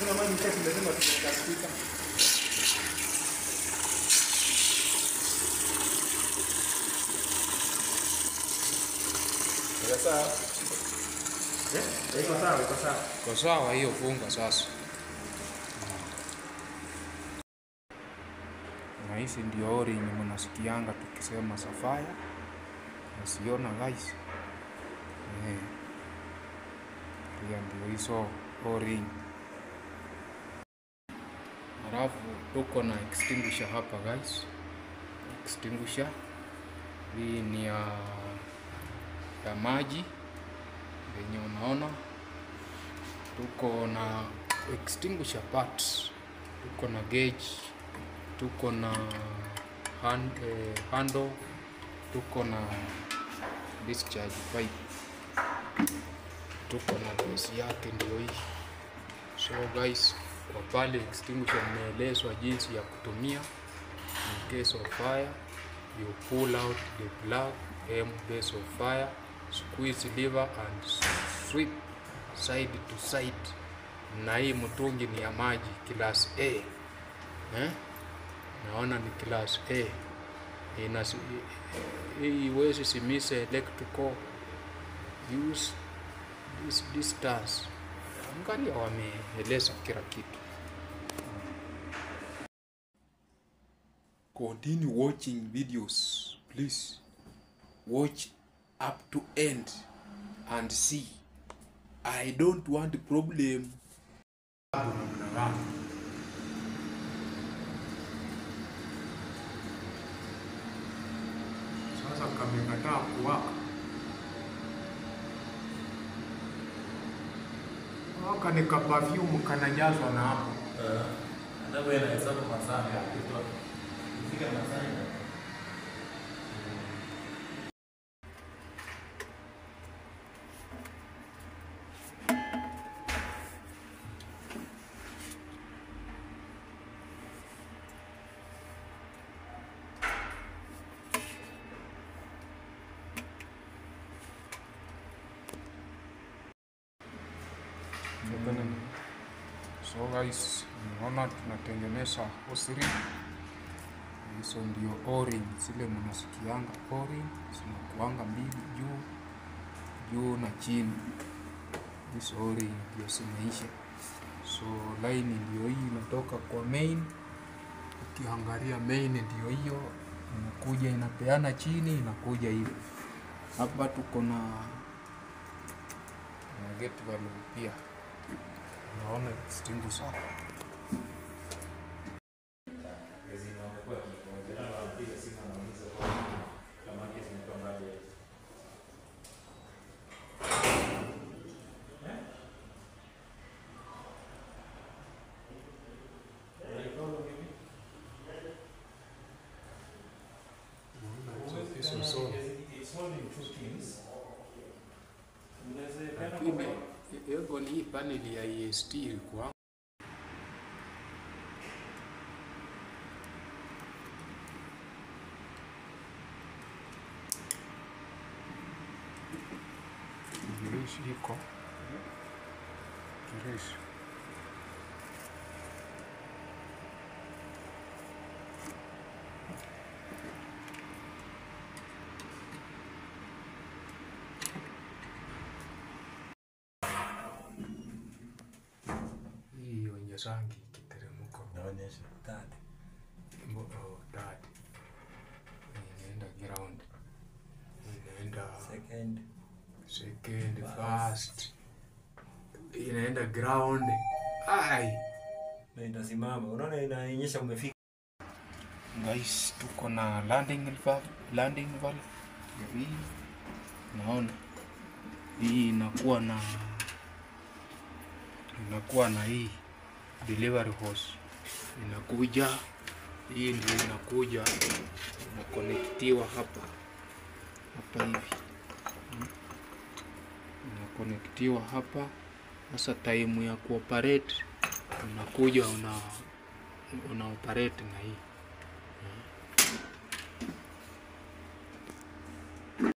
Kuna maji kati lazima tuweka spika. Sasa eh, iko sawa, iko sawa. Kwa sawa hiyo, funga sasa. Na hizi ndio ori yenye mnasikianga tukisema Safaya, nasiona guys. Eh, pia ndio hizo ori. Halafu tuko na extinguisher hapa guys, extinguisher hii ni ya ya maji yenye unaona tuko na extinguisher parts, tuko na gauge, tuko na hand, eh, handle, tuko na discharge pipe, tuko na base yake ndio hii. So guys, kwa pale extinguisher imeelezwa jinsi ya kutumia in case of fire you pull out the plug aim base of fire squeeze lever and sweep side to side na hii mtungi ni ya maji class A eh? naona ni class A ina hii iwezi simise electrical use this distance angalia wameeleza kila kitu continue watching videos please watch up to end and see i don't want problem sasa kamekataa kuwaka waka ni kapafyumu kanajazwa na hapo Ndio inahesabu masaa ya kutoa. Ifika masaa ya So guys, naona tunatengeneza hosiri. Hizo ndio o-ring, zile mnasikianga o-ring zinakuanga mbili juu juu na chini. Hizo o-ring ndio zimeisha. So line ndio hii inatoka kwa main. Ukiangalia main ndio hiyo inakuja inapeana chini, inakuja hivi. Hapa tuko na na gate valve pia naona extinguisher hizo zote lakini hiyo ni hii panel ya EST ilikuwa kirishi iko kirishi hii wenye rangi kiteremko Naonyesha tatu. Mbo- oh, tatu inaenda ground inaenda Second. second first inaenda ground ai Na itasimama. Unaona inaonyesha umefika. guys tuko na landing valve, landing valve ya hii naona hii inakuwa na inakuwa na hii delivery hose inakuja hii ndio inakuja inakonektiwa hapa hapa hivi Mm. inakonektiwa hapa sasa time ya kuoperate unakuja una una operate na hii